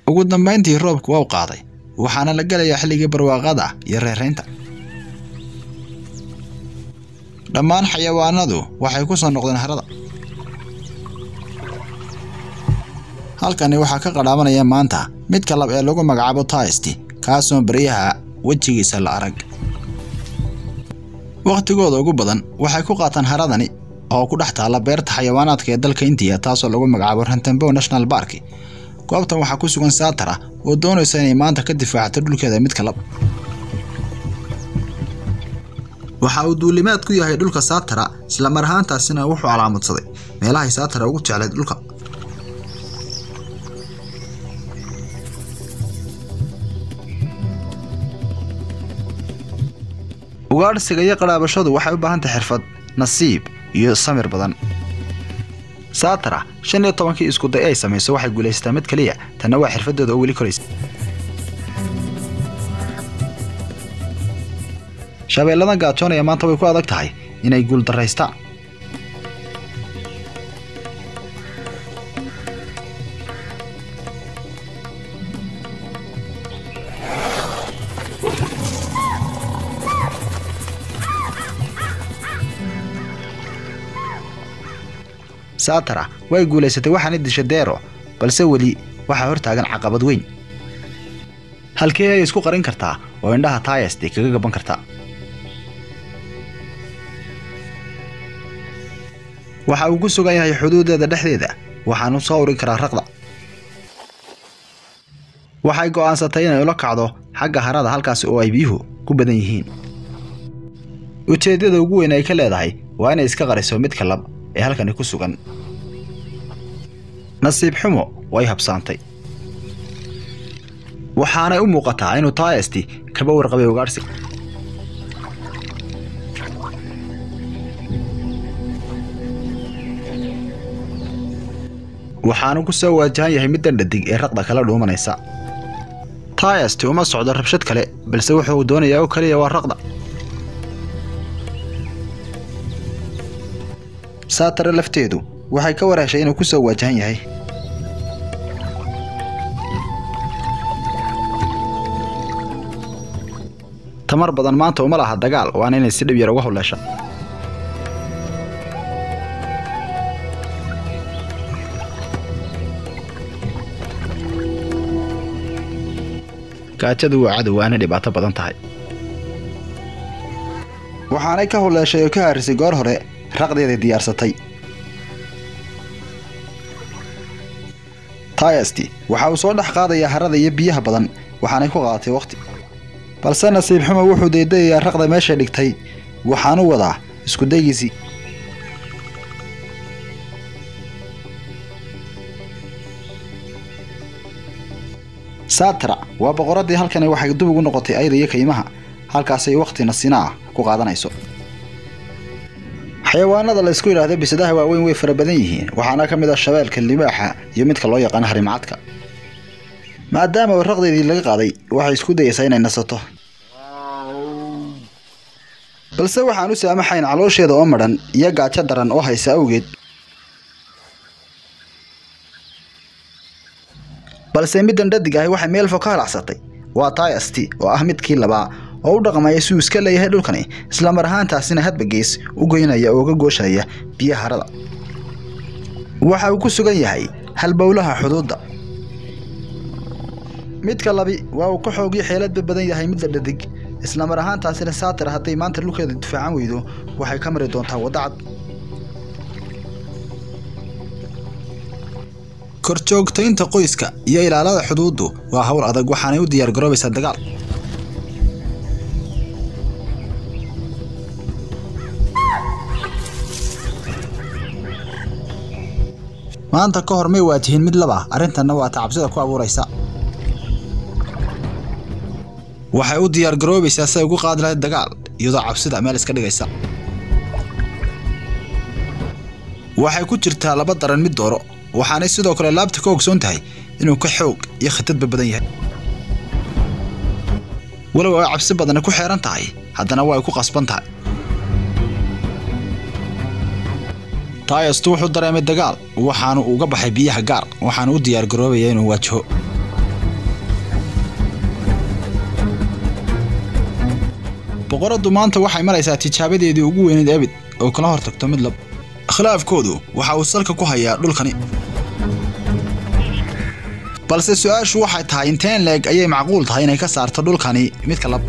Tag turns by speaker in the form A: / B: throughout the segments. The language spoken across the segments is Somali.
A: ugu dambayntii roobku waa u qaaday waxaana la gelayaa xilligii barwaaqada iyo reeraynta dhammaan xayawaanadu waxay ku soo noqdeen harada halkani waxaa ka qadhaamanaya maanta midka lab ee lagu magacaabo taisti kaasoo baryaha wejigiisa la arag wakhtigooda ugu badan waxay ku qaataan haradani oo ku dhex taalla beerta xayawaanaadka ee dalka indiya taasoo lagu magacaabo rantembow national bark goobtan waxaa ku sugan saatara oo doonaysa inay maanta ka difaacto dhulkeeda midka lab waxa uu duulimaad ku yahay dhulka saatara isla mar ahaantaasina wuxuu calaamadsaday meelahay saatara ugu jeclayd dhulka ugaadhsiga iyo qadhaabashadu waxay u baahan tahay xirfad nasiib iyo samir badan saatara shan iyo tobankii iskuday ay samayso waxay guulaysataa mid keliya tanna waa xirfadooda oo weli koraysa shabeelladan gaajoonaya maanta way ku adag tahay inay guuldaraystaan saatara way guulaysatay waxaana disha deero balse weli waxaa hor taagan caqabad weyn halkee ay isku qarin kartaa oo indhaha taayasti kaga gaban kartaa waxa uu ku sugan yahay xuduudeeda dhexdeeda waxaanu soo urin karaa raqda waxay go'aansatay inay ula kacdo xagga harada halkaasi oo ay biyuhu ku badan yihiin ujeeddada ugu weyn ay ka leedahay waa inay iska qariso midka lab ee halkani ku sugan nasiib xumo way habsaantay waxaanay u muuqataa inuu taayasti kaba warqabay ugaadhsiga waxaanu ku soo waajahan yahay middan dhadig ee raqda kala dhuumanaysa taayasti uma socdo rabshad kale balse wuxuu doonayaa oo keliya waa raqda saatare lafteedu waxay ka warheshay inuu ku soo waajahan yahay tamar badan maanta uma laha dagaal waana inay si dhib yar uga howleesha gaajadu waa cadow waana dhibaato badan tahay waxaanay ka howleeshay oo ka haarisay goor hore raqdeeday diyaarsatay taayasti waxa uu soo dhex qaadayaa harada iyo biyaha badan waxaanay ku qaadatay wakhti balse nasiib xumo wuxuu daydayayaa raqda meeshay dhigtay waxaanu wadaa isku daygiisii saatra waa boqoraddii halkani waxay dub ugu noqotay ayda iyo kaymaha halkaasay wakhti nasina ah ku qaadanayso xayawaanada la isku yidhaahdo bisadaha waaweyn way fara badan yihiin waxaana ka mid ah shabeelka libaaxa iyo midka loo yaqaano harimacadka maadaama raqdeedii laga qaaday waxay isku dayaysaa inay nasato balse waxaan u saamaxayn caloosheeda oo madhan iyo gaajo daran oo haysa awgeed balse middan dhadig ahi waxay meel fog ka halacsatay waa taayasti oo ah midkii labaa oo u dhaqmaya si uu iska leeyahay dhulkani isla mar ahaantaasina hadba gees u goynaya oo ga gooshaya biyaha harada waxa uu ku sugan yahay halbowlaha xuduudda midka labi waa uu ka xoogyo xeeladba badan yahay midda dhadig isla mar ahaantaasina saatir hadday maanta dhulkeeda difaacan weydo waxay ka mari doontaa wadda cad korjoogtaynta qoyska iyo ilaalada xuduuddu waa hawl adag waxaanay u diyaargaroobaysaa dagaal maanta ka hor may waajihin mid laba arrintanna waa tacabsida ku abuuraysa waxay u diyaargaroobaysaa siay ugu qaadi lahayd dagaal iyadoo cabsida meel iska dhigaysa waxay ku jirtaa laba daran mid dooro waxaanay sidoo kale laabta ka ogsoon tahay inuu ka xoog iyo khitadba badan yahay walow ay cabsi badani ku xeeran tahay haddana waa ay ku qasban tahay taayastu wuxuu dareemay dagaal waxaanu uga baxay biyaha gaar waxaanu u diyaargaroobaya inuu waajaho boqoraddu maanta waxay maraysaa tijaabadeedii ugu weyneed abid oo kala hortagto mid lab khilaafkoodu waxa uu salka ku hayaa dhulkani balse su-aashu waxay tahay inteen leeg ayay macquul tahay inay ka saarto dhulkani midka lab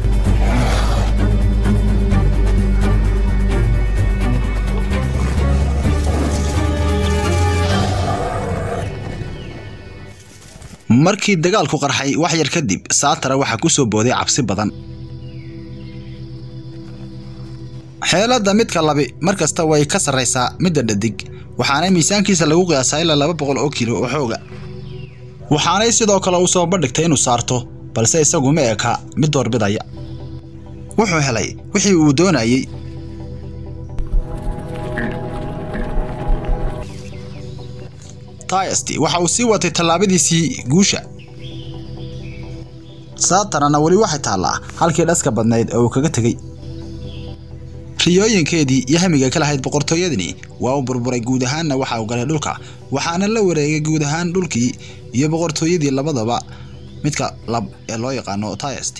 A: markii dagaalku qarxay wax yar kadib saatara waxaa ku soo booday cabsi badan xeeladda midka labi mar kasta way ka sarraysaa midda dhadig waxaana miisaankiisa lagu qiyaasaa ilaa laba boqol oo kilo oo xooga waxaanay sidoo kale u soo bandhigtay inuu saarto balse isagu ma eka mid doorbidaya wuxuu helay wixii uu doonayey tayasti waxa uu sii watay tallaabadiisii guusha saatarana weli waxay taallaa halkii dhaska badnayd oo uu kaga tegey riyooyinkeedii iyo hamiga ka lahayd boqortooyadani waa uu burburay guud ahaanna waxa uu galay dhulka waxaana la wareegay guud ahaan dhulkii iyo boqortooyadii labadaba midka lab ee loo yaqaano tayasti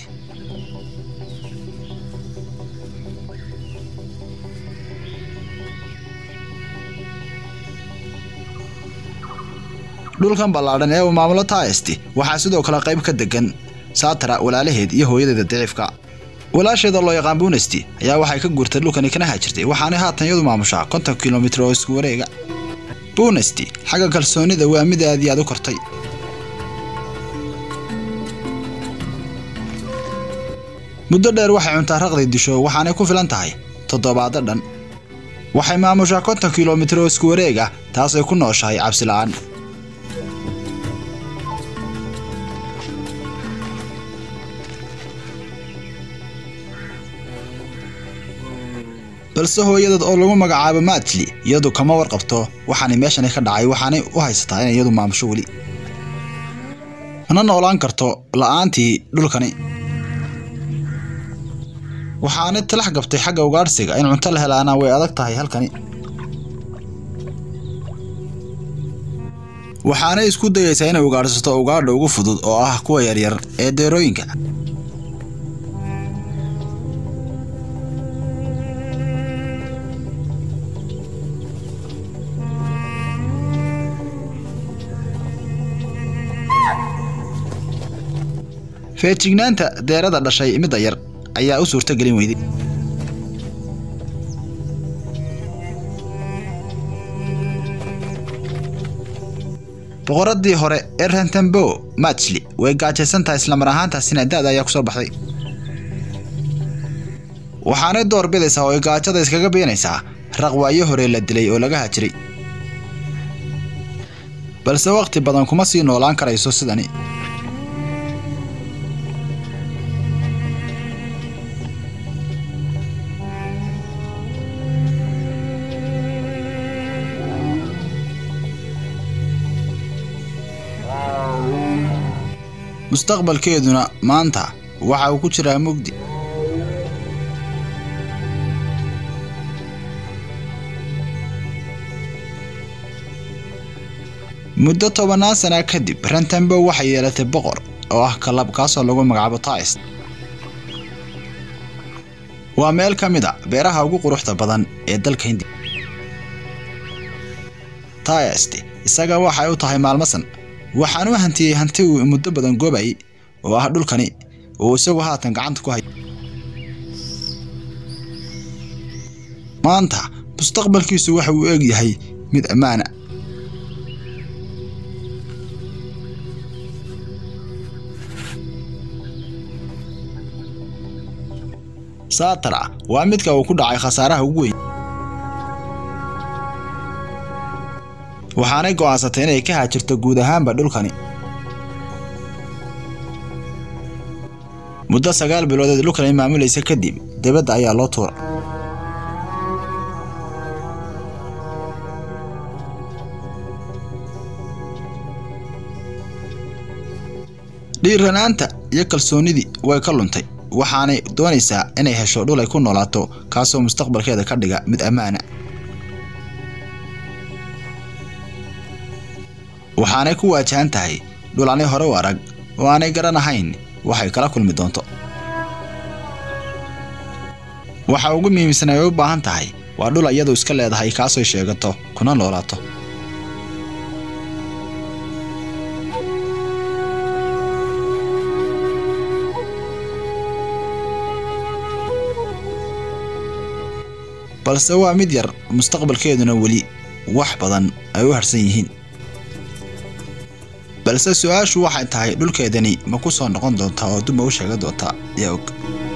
A: dhulkan ballaadhan ee uu maamulo tayasti waxaa sidoo kale qayb ka degan saatara walaalaheed iyo hooyadeeda daciifka walaasheeda loo yaqaan bunesti ayaa waxay ka guurtay dhulkani kana hajirtay waxaanay haatan iyadu maamushaa konton kilomitir oo isku wareega bunesti xagga kalsoonida waa mid aad iyo aad u kortay muddo dheer waxay cuntaa raqday disho waxaanay ku filan tahay toddobaado dhan waxay maamushaa konton kilomitir oo isku wareeg ah taasay ku nooshahay cabsi la'aan balse hooyadeed oo lagu magacaabo maatli iyadu kama warqabto waxaanay meeshani ka dhacay waxaanay u haysataa inay iyadu maamusho weli mana noolaan karto la'aantii dhulkani waxaanay talax gabtay xagga ugaadhsiga in cunto la helaana way adag tahay halkani waxaanay isku dayaysaa inay ugaadhsato ugaadha ugu fudud oo ah kuwa yaryar ee deerooyinka feejignaanta deerada dhashay midda yar ayaa u suurto gelin weyday boqoradii hore ee rentembo matchli way gaajaysan tahay islamar ahaantaasina da-da ayaa ku soo baxday waxaanay door bidaysaa oo ay gaajada iskaga beenaysaa raqwaayo hore la dilay oo laga hajiray balse wakhti badan kuma sii noolaan karayso sidani mustaqbalkeeduna maanta waxa uu ku jiraa mugdi muddo tobannaan sana kadib rentembo waxay yeelatay boqor oo ah kalab kaasoo lagu magacaabo taist waa meel ka mid a beeraha ugu quruxda badan ee dalka hindiya taist isaga waxay u tahay maalmasan waxaan u hantiyey hanti uu muddo badan goobayay oo ah dhulkani uu isagu haatan gacanta ku hay maanta mustaqbalkiisu waxa uu eeg yahay mid ammaana saatara waa midka uu ku dhacay khasaaraha ugu weyn waxaanay go'aansatay inay ka haajirto guud ahaanba dhulkani muddo sagaal biloodeed dhulkani maamulaysa kadib dibadda ayaa loo tuura dhiiranaanta iyo kalsoonnidii way ka luntay waxaanay doonaysaa inay hesho dhul ay ku noolaato kaasoo mustaqbalkeeda ka dhiga mid ammaana waxaanay ku waajahan tahay dhul aanay hore u arag oo aanay garan ahayn waxay kala kulmi doonto waxa ugu muhiimsan ay u baahan tahay waa dhul iyadu iska leedahay kaasoo sheegato kuna noolaato balse waa mid yar mustaqbalkeeduna weli wax badan ay u harsan yihiin balse su-aashu waxay tahay dhulkeedani ma ku soo noqon doontaa oo duma u sheegan doontaa yaa og